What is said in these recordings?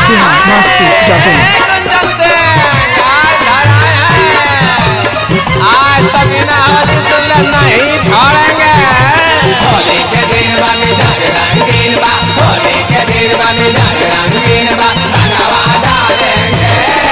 Bihar Masti dot in Gunjan Singh आज घर आए हैं आज तक बिना होली सुनले नहीं छोड़ेंगे होली के दिन बा मिजाज रंगीन बा होली के दिन बा मिजाज रंगीन बा रंगवा डालेंगे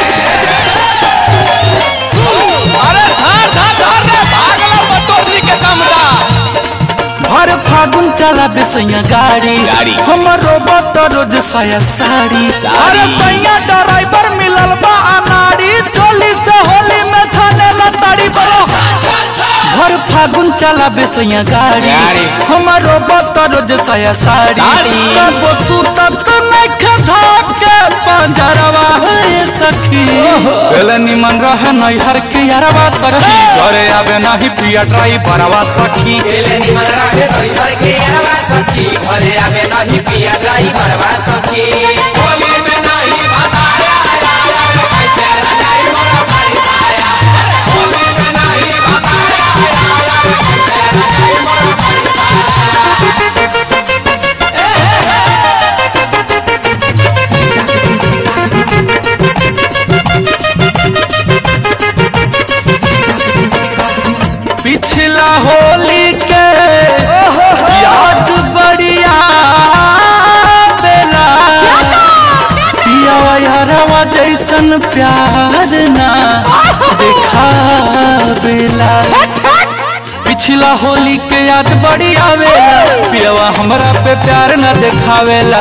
अरे धर धर धर रे भाग लो बटोरनी के दमदा हर फागुन चला बेसैया गाड़ी गाड़ी। हमरो बत रोज साया साड़ी साड़ी। अरे सैया ड्राइवर मिलल बा अनाड़ी चोली से होली में छाने लताड़ी बोलो हर फागुन चला बेसैया गाड़ी गाड़ी। हमरो बत रोज साया साड़ी साड़ी। तब सुतत नहीं खधा के पंजरवा है सखी पहले निमन रह नहीं हर के यारवा सखी घरे आवे नहीं पिया ड्राइवरवा सखी होली में नहीं बताया कैसे रजाई मोरा साड़ी साया होली में नहीं बताया कैसे रजाई मोरा साड़ी साया पिछला होली के याद बढ़िया बेला पियावा यारवा जैसन प्यार ना देखा बेला पिछला होली के याद बड़ी आवेला पियावा हमरा पे प्यार न देखावेला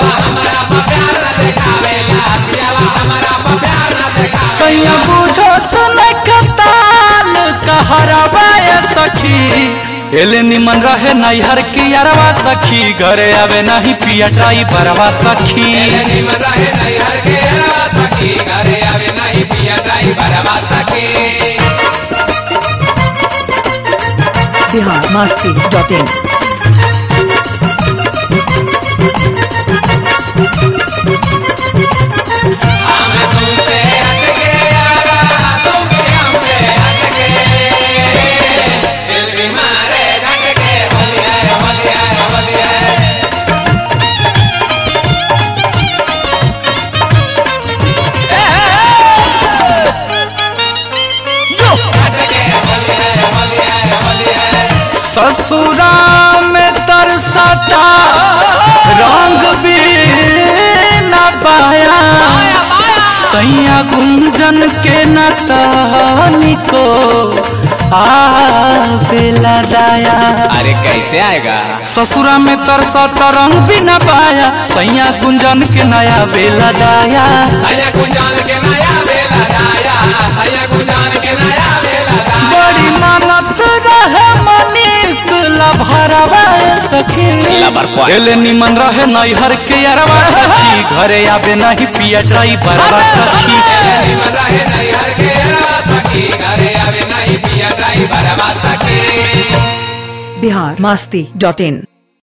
सैया बुझो तो न कताल कहरवा ये सखी एले निमन रहे नैहर की यारवा सखी घरे आवे नहीं पिया ड्राइवरवा सखी निमन रहे नहीं हर के रवा सखी घरे आवे नहीं पिया ड्राइवर बा सखी बिहार मस्ती डॉट इन हमें तुमसे हटके यारा तुम भी हमसे हटके दिल भी मारे धटके होली है होली है होली है धटके होली है होली है होली है ससुरा में तरसता रंग भी न पाया सैया गुंजन के नतानी को आ बेला दाया अरे कैसे आएगा ससुरा में तरसता रंग भी न पाया सैया गुंजन के नया बेला दाया सैया गुंजान के नया बेला गाया सैया गुंजान के नया बेला गाया बड़ी मानत रहे मनीष लभरवा सखी एले निमन रहे नैहर के अरवा सखी घरे आवे नहीं पिया ड्राइवरवा सखी निमन रहे नहीं हर के रवा सखी घरे आवे नहीं पिया ड्राइवर बा सखी बिहार मस्ती डॉट इन